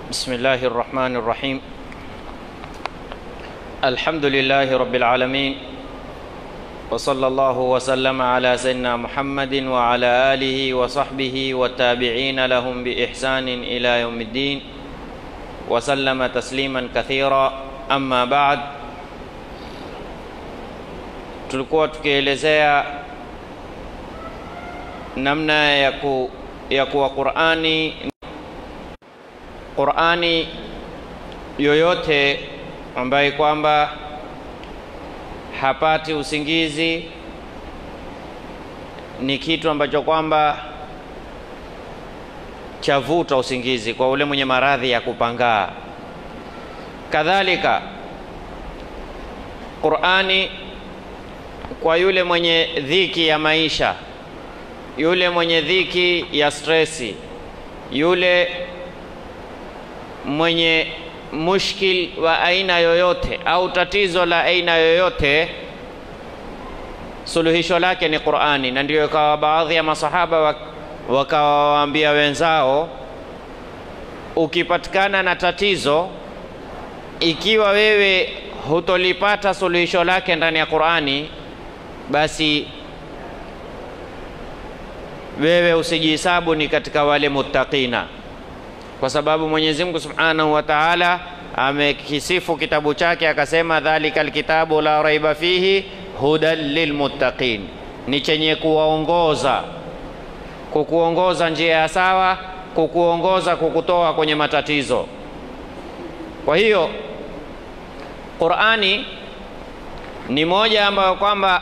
بسم الله الرحمن الرحيم الحمد لله رب العالمين وصلى الله وسلم على سيدنا محمد وعلى آله وصحبه والتابعين لهم بإحسان إلى يوم الدين وسلم تسليما كثيرا أما بعد tulikuwa tukielezea namna ya, ku, ya kuwa Qur'ani Qur'ani yoyote ambaye kwamba hapati usingizi ni kitu ambacho kwamba chavuta usingizi kwa ule mwenye maradhi ya kupangaa. Kadhalika Qur'ani kwa yule mwenye dhiki ya maisha, yule mwenye dhiki ya stresi, yule mwenye mushkil wa aina yoyote au tatizo la aina yoyote, suluhisho lake ni Qur'ani. Na ndio ikawa baadhi ya masahaba wakawaambia wenzao, ukipatikana na tatizo, ikiwa wewe hutolipata suluhisho lake ndani ya Qur'ani, basi wewe usijihesabu ni katika wale muttaqina kwa sababu Mwenyezi Mungu Subhanahu wa Ta'ala amekisifu kitabu chake akasema, dhalika alkitabu la raiba fihi hudan lilmuttaqin, ni chenye kuwaongoza, kukuongoza njia ya sawa, kukuongoza kukutoa kwenye matatizo. Kwa hiyo Qur'ani ni moja ambayo kwamba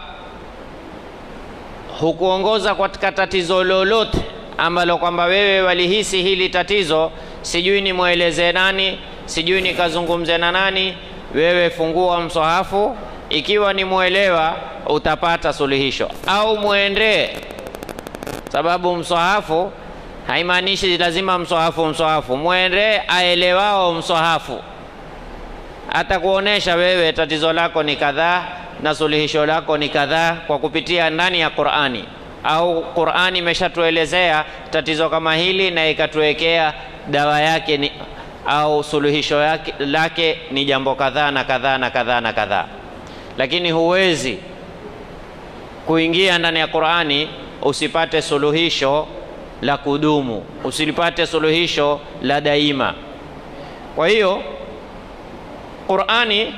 hukuongoza katika tatizo lolote ambalo kwamba wewe walihisi hili tatizo, sijui nimweleze nani, sijui nikazungumze na nani. Wewe fungua mswahafu, ikiwa ni mwelewa utapata suluhisho, au mwendee, sababu mswahafu haimaanishi lazima mswahafu mswahafu, mwendee aelewao mswahafu, atakuonesha wewe tatizo lako ni kadhaa na suluhisho lako ni kadhaa kwa kupitia ndani ya Qur'ani au Qur'ani imeshatuelezea tatizo kama hili na ikatuwekea dawa yake ni, au suluhisho yake, lake ni jambo kadhaa na kadhaa na kadhaa na kadhaa, lakini huwezi kuingia ndani ya Qur'ani usipate suluhisho la kudumu, usilipate suluhisho la daima. Kwa hiyo Qur'ani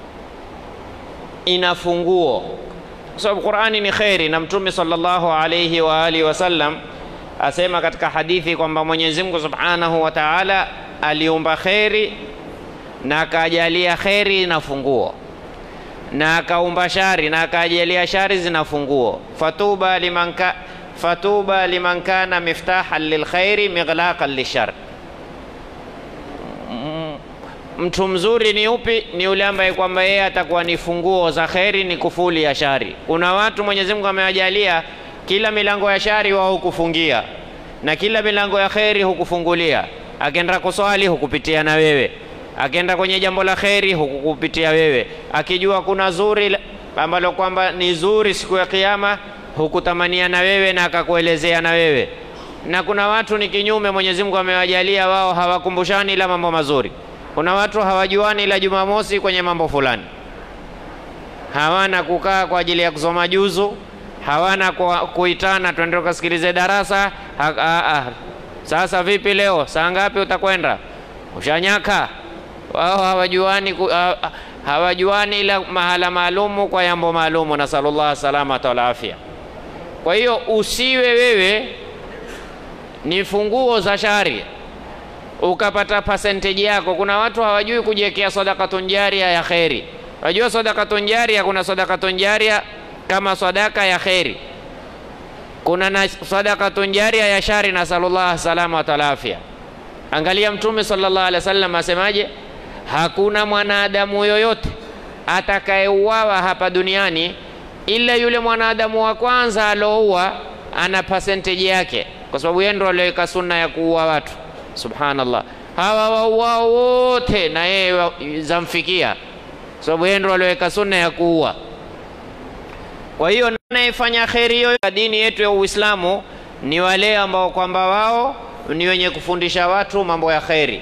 ina funguo kwa sababu Qur'ani ni kheri, na Mtume sallallahu alayhi wa alihi wasallam asema katika hadithi kwamba Mwenyezi Mungu Subhanahu wa Ta'ala aliumba kheri na akajalia kheri na funguo, na akaumba shari na akajalia shari zina funguo. Fatuba liman ka fatuba liman kana miftahan lilkhairi mighlaqan lishar. Mtu mzuri ni upi? Ni yule ambaye kwamba yeye atakuwa ni funguo za kheri, ni kufuli ya shari. Kuna watu Mwenyezi Mungu amewajalia kila milango ya shari wao hukufungia na kila milango ya kheri hukufungulia. Akienda kuswali hukupitia na wewe, akienda kwenye jambo la kheri hukukupitia wewe, akijua kuna zuri ambalo kwamba ni zuri siku ya Kiyama hukutamania na wewe na akakuelezea na wewe. Na kuna watu ni kinyume, Mwenyezi Mungu amewajalia wao hawakumbushani ila mambo mazuri kuna watu hawajuani ila Jumamosi kwenye mambo fulani, hawana kukaa kwa ajili ya kusoma juzu, hawana kuitana twende ukasikilize darasa ha, ha, ha. Sasa vipi leo, saa ngapi utakwenda? Ushanyaka? Wao hawajuani, ha, hawajuani ila mahala maalumu kwa jambo maalumu. Nasalullah salamata wal afya. Kwa hiyo usiwe wewe ni funguo za shari ukapata percentage yako. Kuna watu hawajui kujiwekea sadakatun jaria ya kheri. Wajua sadakatun jaria, kuna sadakatun jaria kama sadaka ya kheri, kuna na sadakatun jaria ya shari. Nasalullah salama wa talafia. Angalia Mtume sallallahu alaihi wasallam asemaje, hakuna mwanadamu yoyote atakayeuawa hapa duniani ila yule mwanadamu wa kwanza alouwa ana percentage yake, kwa sababu yeye ndo aliweka sunna ya kuua watu Subhanallah, hawa wauao wote na yeye zamfikia, sababu yeye ndo aliweka sunna ya kuua. Kwa hiyo anayefanya kheri hiyo dini yetu ya Uislamu ni wale ambao kwamba wao ni wenye kufundisha watu mambo ya kheri.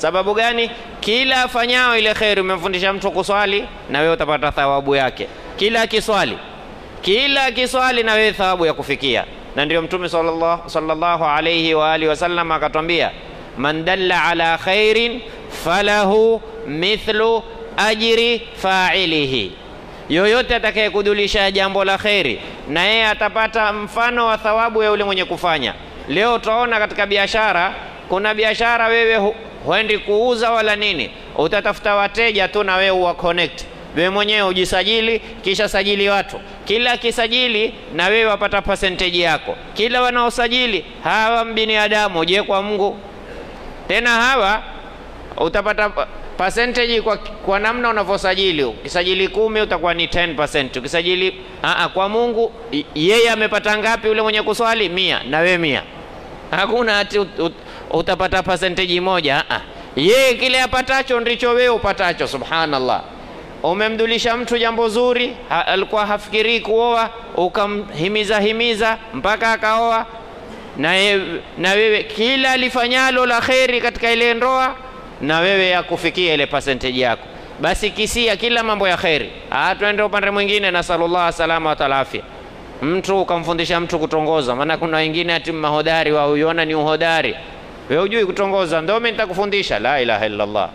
Sababu gani? Kila afanyao ile kheri, umemfundisha mtu kuswali, na wewe utapata thawabu yake. Kila akiswali, kila akiswali, na wewe thawabu ya kufikia. Na ndio Mtume sallallahu, sallallahu alayhi wa alihi wasallam akatwambia, man dalla ala khairin falahu mithlu ajri fa'ilihi yoyote atakayekudulisha jambo la kheri na yeye atapata mfano wa thawabu ya yule mwenye kufanya. Leo utaona katika biashara, kuna biashara wewe hu, huendi kuuza wala nini, utatafuta wateja tu na wewe uwa connect wewe mwenyewe ujisajili, kisha sajili watu. Kila kisajili na wewe wapata percentage yako. Kila wanaosajili hawa mbinadamu, je, kwa Mungu tena hawa utapata percentage kwa, kwa namna unavyosajili. Ukisajili kumi utakuwa ni 10%. Ukisajili aa, kwa Mungu yeye amepata ngapi? Ule mwenye kuswali mia na we mia, hakuna ati ut, ut, utapata percentage moja. Aa, yeye kile apatacho ndicho wewe upatacho. Subhanallah, umemdulisha mtu jambo zuri ha, alikuwa hafikirii kuoa, ukamhimiza himiza mpaka akaoa, na, ye, na wewe kila alifanyalo la kheri katika ile ndoa na wewe yakufikia ile percentage yako, basi kisia kila mambo ya kheri. Ah, tuende upande mwingine, nasalullah salama wa talafia. Mtu ukamfundisha mtu kutongoza, maana kuna wengine ati mahodari wa uiona ni uhodari, wewe hujui kutongoza, ndio mimi nitakufundisha. La ilaha illa Allah.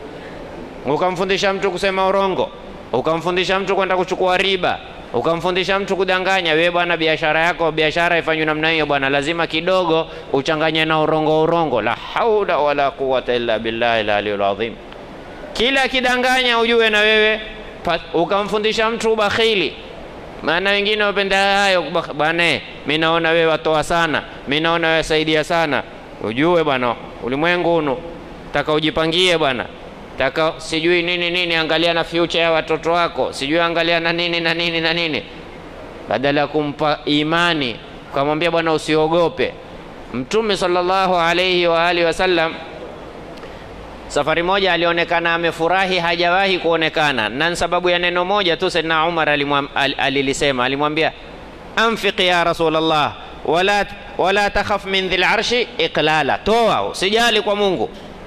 Ukamfundisha mtu kusema urongo, ukamfundisha mtu kwenda kuchukua riba, ukamfundisha mtu kudanganya. Wewe bwana, biashara yako biashara ifanywe namna hiyo bwana, lazima kidogo uchanganye na urongo urongo. La haula wala quwwata illa billahi aliyul azim. Kila kidanganya ujue na wewe ukamfundisha mtu ubakhili, maana wengine wapenda hayo bwana, mimi naona wewe watoa sana, mimi naona wewe saidia sana. Ujue bwana, ulimwengu hunu taka ujipangie bwana taka sijui nini nini, angalia na future ya watoto wako, sijui angalia na nini na nini na nini, badala ya kumpa imani ukamwambia bwana usiogope. Mtume sallallahu alayhi wa alihi wasallam, safari moja alionekana amefurahi, hajawahi kuonekana, na sababu ya neno moja tu. Saidina Umar alilisema, alimwambia anfiq ya Rasulullah wala, wala takhaf min dhil arshi iqlala, toa usijali kwa Mungu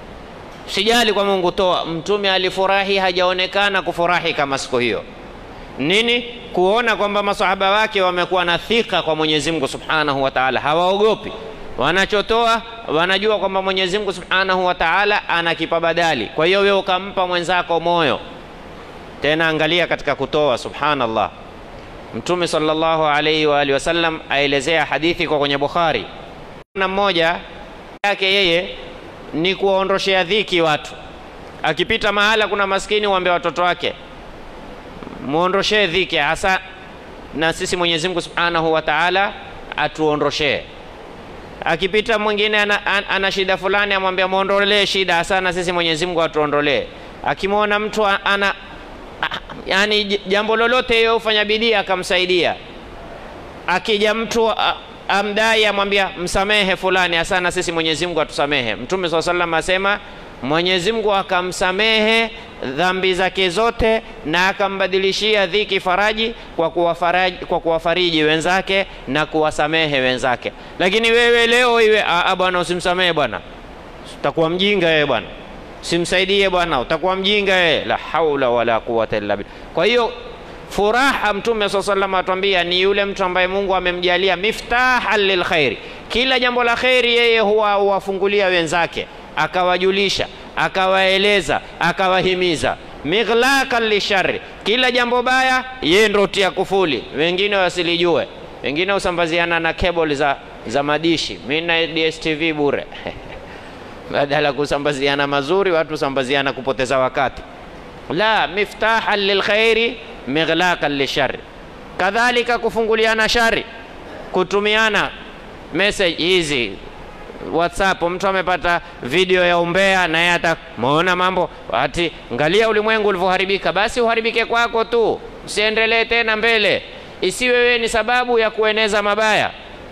sijali kwa Mungu, toa. Mtume alifurahi, hajaonekana kufurahi kama siku hiyo. Nini? Kuona kwamba masahaba wake wamekuwa na thika kwa Mwenyezi Mungu Subhanahu wa Ta'ala, hawaogopi wanachotoa, wanajua kwamba Mwenyezi Mungu Subhanahu wa Ta'ala anakipa badali. Kwa hiyo wewe ukampa mwenzako moyo. Tena angalia katika kutoa, subhanallah. Mtume sallallahu alayhi wa alihi wasallam aelezea hadithi kwa kwenye Bukhari, na mmoja yake yeye ni kuwaondoshea dhiki watu. Akipita mahala kuna maskini, uambie watoto wake muondoshee dhiki, hasa na sisi Mwenyezi Mungu Subhanahu wa Ta'ala atuondoshee. Akipita mwingine ana, ana, ana shida fulani, amwambia muondolee shida, hasa na sisi Mwenyezi Mungu atuondolee. Akimwona mtu ana yani jambo lolote hiyo ufanya bidii akamsaidia. Akija mtu amdai amwambia msamehe fulani, hasa na sisi Mwenyezi Mungu atusamehe. Mtume swalla sallam asema Mwenyezi Mungu akamsamehe dhambi zake zote na akambadilishia dhiki faraji kwa kuwafariji, kwa kuwafariji wenzake na kuwasamehe wenzake. Lakini wewe leo iwe a bwana, usimsamehe bwana, utakuwa mjinga wewe bwana, simsaidie bwana, utakuwa mjinga wewe. La haula wala quwwata illa billah. Kwa hiyo furaha Mtume swalla sallam atuambia ni yule mtu ambaye Mungu amemjalia miftahan lilkhairi, kila jambo la kheri yeye huwa huwafungulia wenzake akawajulisha akawaeleza akawahimiza, mighlakan lishari, kila jambo baya yeye ndo tia kufuli, wengine wasilijue, wengine husambaziana na cable za, za madishi. Mimi na DSTV bure badala kusambaziana mazuri, watu husambaziana kupoteza wakati. La, miftahan lilkhairi mighlakan lishari, kadhalika kufunguliana shari, kutumiana message hizi WhatsApp, mtu amepata video ya umbea, naye atamuona mambo ati, ngalia ulimwengu ulivyoharibika. Basi uharibike kwako tu, usiendelee tena mbele, isiwe wewe ni sababu ya kueneza mabaya,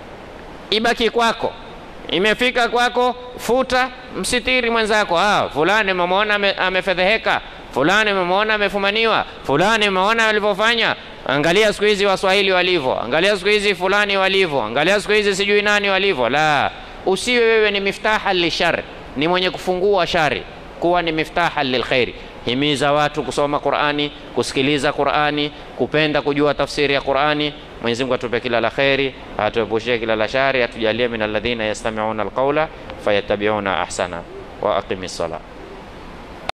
ibaki kwako. Imefika kwako, futa, msitiri mwenzako. Ah, fulani memwona amefedheheka, fulani memwona amefumaniwa, fulani meona alivyofanya. Angalia siku hizi Waswahili walivyo, angalia siku hizi fulani walivyo, angalia siku hizi sijui nani walivyo. La, usiwe wewe ni miftaha lishari, ni mwenye kufungua shari. kuwa ni miftaha lilkhairi. Himiza watu kusoma Qurani, kusikiliza Qurani, kupenda kujua tafsiri ya Qurani. Mwenyezi Mungu atupe kila la kheri, atuepushie kila la shari, atujalie min alladhina yastami'una alqawla fayattabi'una ahsana. Wa aqimi ssalah.